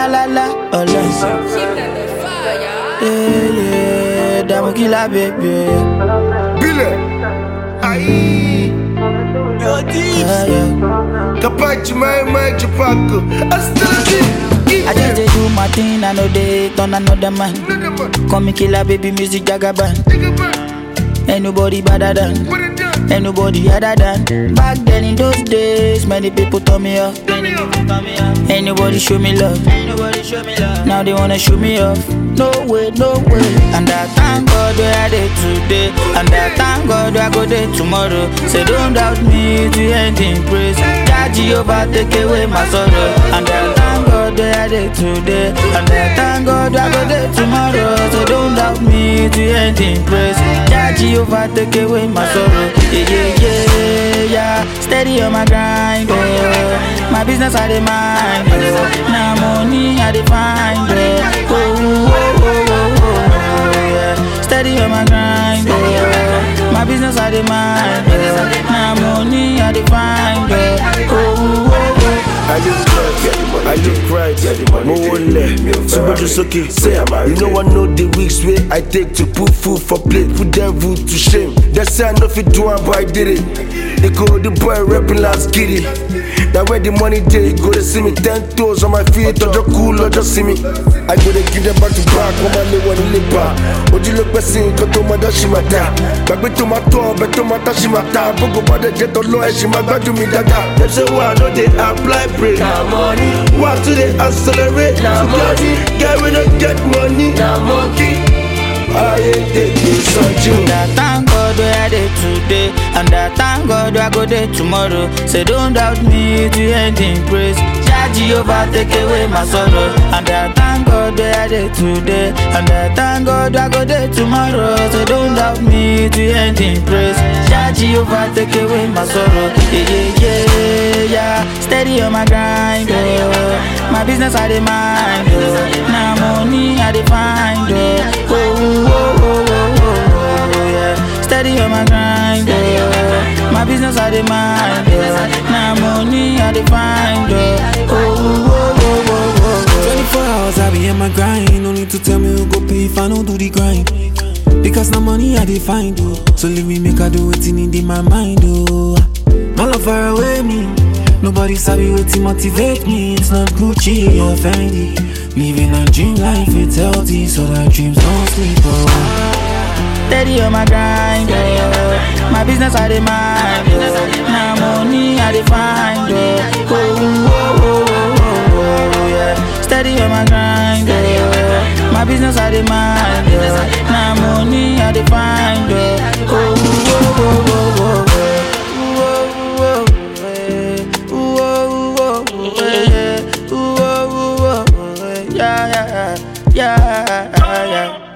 la la, ọlọ́sìn. Yeah, yeah, dààmú kí la bèbè. Bile. Aïe. Yeah, yeah. Capaci mai mai cipaco. Astalati. I just dey do my thing, I know they turn another man. Call me killer, baby, music jagaban. Ain't nobody better than, ain't nobody other than. Back then in those days, many people turn me off. Ain't nobody show me love. Now they wanna show me off. No way, no way. And I thank God where I did today. And I thank God where I go there tomorrow. Say don't doubt me to end in praise. Jah Jehovah take away my sorrow. And I thank God where I did today. And I thank God where I go there tomorrow. So don't doubt me to end in praise. Jah Jehovah take away my sorrow. Yeah, yeah, yeah, yeah. Steady on my grind, oh. My business I dey mind, oh. Now money I dey find, oh. Oh, oh, oh, oh, oh, oh, yeah. Steady on my grind, oh. My business I dey mind, oh. Now money I dey find, oh. Oh, oh, oh. I look right, I look right, mo wọlé, súnmọ́jú sókè, say, you know I know the weeks wey I take to put food for plate, put devil to shame. They say I no fit do am but I did it. They call the boy rapping last giddy. Na where the money dey, go dey see me ten toes on my feet, ọjọ́ kú lọ́jọ́ sí mi. I go dey give them back to back, wọ́n máa lé wọn nílé bá. Ojú ló pẹ́ sí nǹkan tó máa dá ṣì máa dá. Gbàgbé tó máa tọ́ ọbẹ̀ tó máa tá ṣì máa ta. Gbogbo bá dẹ̀ jẹ́ tọ́lọ́ ẹ̀ ṣì máa gbádùn mi dáadáa. Dem say why I no dey apply break. Na money, Why to dey accelerate? Na To get money. get we no get money. na monkey. Ayé tètè sọ́jú. And I thank God where I dey today. And I thank God where I go there tomorrow. Say don't doubt me to end in praise. Jah Jehovah take away my sorrow. And I thank God where I dey today. And I thank God where I go there tomorrow. So don't doubt me to end in praise. Jah Jehovah take away my sorrow. Yeah, yeah, yeah, yeah. Steady on my grind, oh. My business I dey mind, oh. Now money I dey find, oh. Oh, oh, oh, oh, oh, oh, yeah. Steady on my grind, oh. My business I dey mind, oh. Now money I dey find, oh. Oh, oh, oh, oh, oh, 24 hours I be in my grind. No need to tell me who go pay if I don't do the grind. Because now money I dey find oh. So leave me make I do wetin in my mind oh. My love far away me. Nobody sabi wetin motivate me. It's not Gucci or Fendi. Living a dream life, it's healthy, so that dreams don't sleep oh. Steady on my grind, oh. My business I dey mind, oh. Now money I dey find, oh. Oh, oh, oh, oh, oh, oh, yeah. Steady on my grind, oh. My business I dey mind, oh. Now money I dey find, oh. Oh, oh, oh, oh, oh, oh. Ooh, oh, oh, eh. Ooh, oh, oh, oh, eh. Ooh, oh, oh, oh, eh. Yeah, yeah, yeah, yeah, yeah.